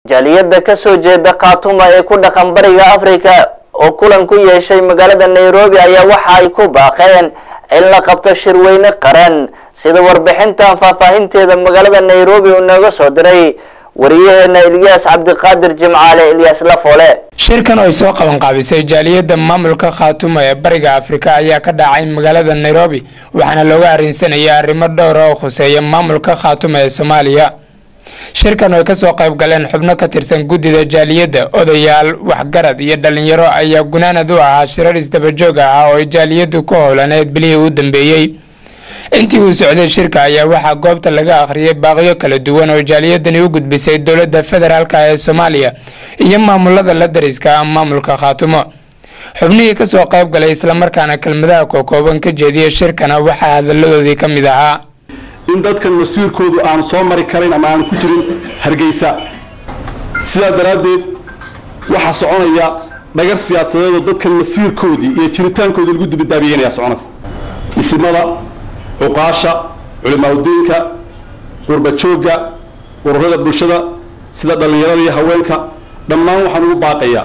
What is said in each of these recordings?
jaaliyadda kasoo jeeda khaatuma ee ku dhaqan bariga africa oo kulan ku yeeshay magaalada nairobi ayaa waxa ay ku baaqeen in la qabto shirweyne qaran sida warbixintan faahfaahinteeda magaalada nairobi uu nooga soo diray wariyaheena ilyaas cabdiqaadir jimcaale ilyaas lafoole shirkan oo ay soo qaban qaabisay jaaliyadda maamulka khaatuma ee bariga afrika ayaa ka dhacay magaalada nairobi waxaana looga arrinsanayay arrimo dhowra oo khuseeya maamulka khaatuma ee soomaaliya shirkan oo ay kasoo qayb galeen xubno ka tirsan guddida jaaliyadda odayaal waxgarad iyo dhalinyaro ayaa gunaanad u ahaa shirar isdabajoog ah oo ay jaaliyaddu ku howlaneed bilihii u dambeeyey intii uu socday shirka ayaa waxaa goobta laga akhriyay baaqyo kala duwan oo jaaliyadani u gudbisay dowladda federaalka ee soomaaliya iyo maamulada la dariska ah maamulka khaatumo xubnihii kasoo qayb galay islamarkaana kelmadaha kookooban ka jeediya shirkana waxaa hadaladoodii ka mid ahaa in dadkan masiirkoodu aanu soo mari karayn ama aanu ku jirin hargeysa sidaa daraaddeed waxaa soconaya dhagar siyaasadeedoo dadkan masiirkoodii iyo jiritaankoodii lagu dibadaabiyeynaya soconaysa isimada cuqaasha culimaadudiinka qurba joogga ururada bulshada sida dhallinyarada iyo haweenka dhammaan waxaan ugu baaqayaa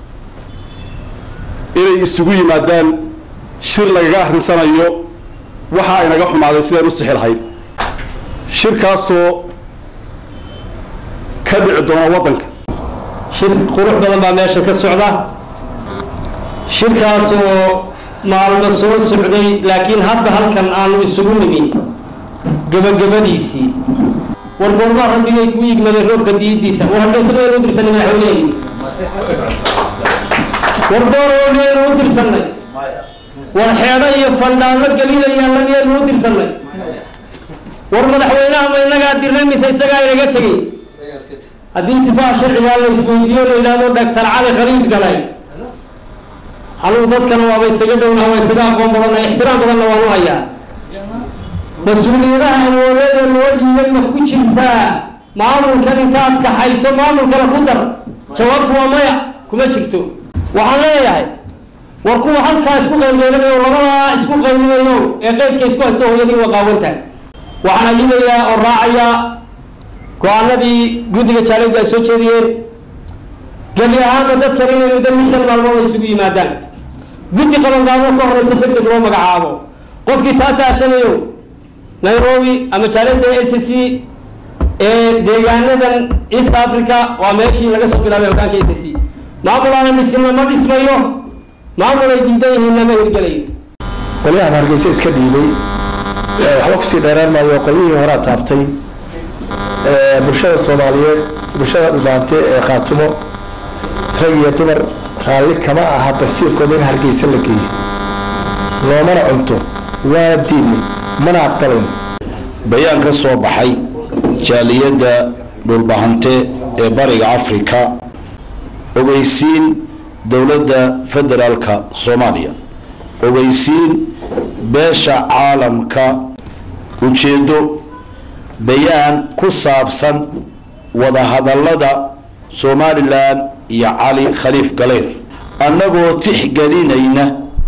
inay isugu yimaadaan shir lagaga arrinsanayo waxa ay naga xumaaday sidaan u sixi lahayd shirkaasoo ka dhici doona waddanka shir qurux badan baa meesha ka socda shirkaasoo maalmo soo socday laakiin hadda halkan aanu isugu nimin gabagabadiisii war goormaa rabbigay ku yigmaday roobka diidiisa war hargeysadaynu u dirsanay madaxweyneheyni war gooroogeenu u dirsanay war xeedho iyo fandhaano gelinayaalagaynu u dirsanay war madaxweynaha ma inagaa dirnay mise isagaa inaga tegey haddii sifaha sharcigaa la isweydiiyo la yidhahdo dhaktar cali khaliif galay anugu dadkana waaba isaga dhowna waa isaga aqoon badanna ixtiraam badanna waan u hayaa mas-uuliyadaha awoodeeda loo dhiibay ma ku jirtaa maamulkan intaad kaxayso maamulkana ku dar jawaabtu waa maya kuma jirto waxaan leeyahay war kuwa halkaa isku qaylqaylanayo labadaa isku qaylinayo ee qeydka isku haysto hooyadii waa qaawantahay waxaan ayidayaa oo raacayaa go-aanadii guddiga jaalaydu ay soo jeediyeen gebi ahaanba dadkan inay muddo lixdan maalmood ay isugu yimaadaan guddi qabanqaabo ka horeysa degdeg loo magacaabo qofkii taasa ashanayo nairobi ama jaalada s c ee deegaanadan east africa waa meeshii laga soo bilaabay hogaanka s c maamul aana dhisina ma dhismayo maamul ay diidan yihiinna ma hirgelayo qolyahan hargeysa iska dhiibay waxba kusii dheeraan maayo qolyihii horaa taabtay bulshada soomaaliyeed bulshada dhumaante ee khaatumo rag iyo dumar raalli kama aha basiirkooda in hargeysa la geeyo loomana cunto waana diidnay mana aqbalayn bayaan ka soo baxay jaaliyadda dhulbahante ee bariga afrika ogeysiin dowladda federaalka soomaaliya ogeysiin beesha caalamka ujeeddo bayaan ku saabsan wadahadallada somalilan iyo cali khaliif galeyr annagoo tixgelinayna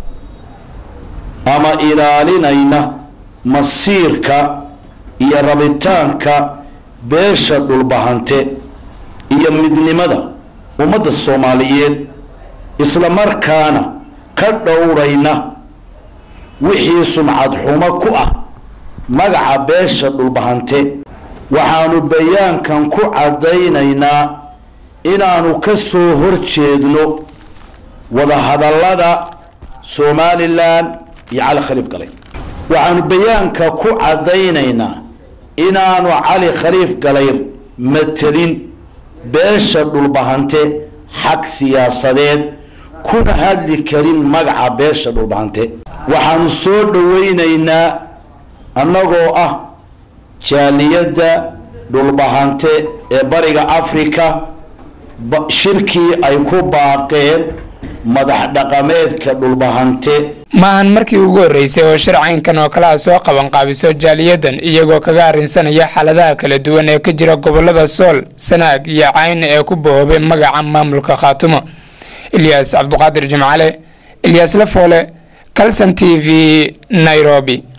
ama ilaalinayna masiirka iyo rabitaanka beesha dhulbahante iyo midnimada ummadda soomaaliyeed isla markaana ka dhowrayna wixii sumcad xumo ku ah magaca beesha dhulbahante waxaanu bayaankan ku caddaynaynaa inaanu ka soo horjeedno wadahadallada somalilan iyo cali khaliif galay waxaanu bayaanka ku caddaynaynaa inaanu cali khaliif galayr matelin beesha dhulbahante xag siyaasadeed kuna hadli karin magaca beesha dhulbahante waxaanu soo dhawaynaynaa annagoo ah jaaliyadda dhulbahante ee bariga africa shirkii ay ku baaqeen madax dhaqameedka dhulbahante maahan markii ugu horreysay oo sharcaynkan oo kale a soo qaban qaabiso jaaliyadan iyagoo kaga arrinsanaya xaaladaha kala duwan ee ka jira gobolada sool sanaag iyo cayn ee ku bahoobay magaca maamulka khaatumo ilyaas cabduqaadir jimcale ilyaas lafoole calson t v nairobi